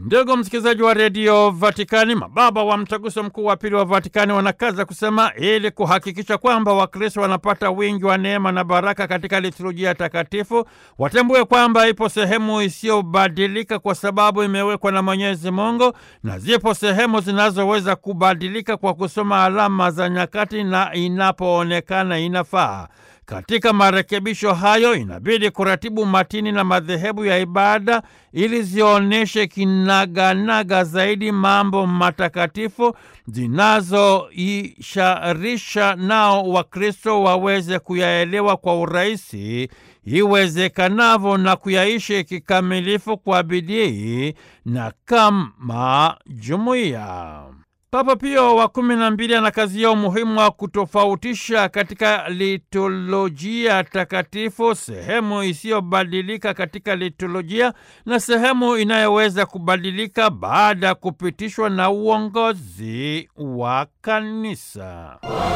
Ndugu msikilizaji wa redio Vatikani, mababa wa mtaguso mkuu wa pili wa Vatikani wanakaza kusema ili kuhakikisha kwamba Wakristo wanapata wingi wa neema na baraka katika liturujia takatifu, watambue kwamba ipo sehemu isiyobadilika kwa sababu imewekwa na Mwenyezi Mungu, na zipo sehemu zinazoweza kubadilika kwa kusoma alama za nyakati na inapoonekana inafaa. Katika marekebisho hayo inabidi kuratibu matini na madhehebu ya ibada ili zionyeshe kinaganaga zaidi mambo matakatifu zinazoisharisha nao Wakristo waweze kuyaelewa kwa urahisi iwezekanavyo na kuyaishi kikamilifu kwa bidii na kama jumuiya. Papa Pio wa kumi na mbili anakazia umuhimu wa kutofautisha katika liturujia takatifu sehemu isiyobadilika katika liturujia na sehemu inayoweza kubadilika baada ya kupitishwa na uongozi wa kanisa.